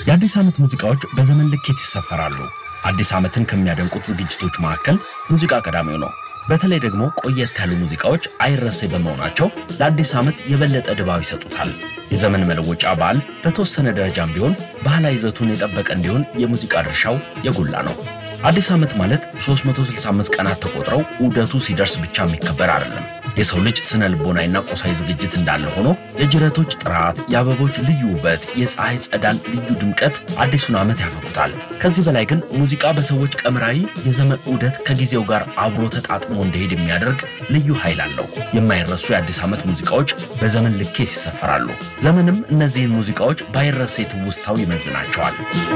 የአዲስ ዓመት ሙዚቃዎች በዘመን ልኬት ይሰፈራሉ። አዲስ ዓመትን ከሚያደንቁት ዝግጅቶች መካከል ሙዚቃ ቀዳሚው ነው። በተለይ ደግሞ ቆየት ያሉ ሙዚቃዎች አይረሴ በመሆናቸው ለአዲስ ዓመት የበለጠ ድባብ ይሰጡታል። የዘመን መለወጫ በዓል በተወሰነ ደረጃም ቢሆን ባህላዊ ይዘቱን የጠበቀ እንዲሆን የሙዚቃ ድርሻው የጎላ ነው። አዲስ ዓመት ማለት 365 ቀናት ተቆጥረው ዑደቱ ሲደርስ ብቻ የሚከበር አይደለም። የሰው ልጅ ስነ ልቦናዊና ቁሳዊ ዝግጅት እንዳለ ሆኖ የጅረቶች ጥራት፣ የአበቦች ልዩ ውበት፣ የፀሐይ ጸዳል ልዩ ድምቀት አዲሱን ዓመት ያፈኩታል። ከዚህ በላይ ግን ሙዚቃ በሰዎች ቀምራዊ የዘመን ዑደት ከጊዜው ጋር አብሮ ተጣጥሞ እንዲሄድ የሚያደርግ ልዩ ኃይል አለው። የማይረሱ የአዲስ ዓመት ሙዚቃዎች በዘመን ልኬት ይሰፈራሉ። ዘመንም እነዚህን ሙዚቃዎች ባይረሴ ትውስታው ይመዝናቸዋል።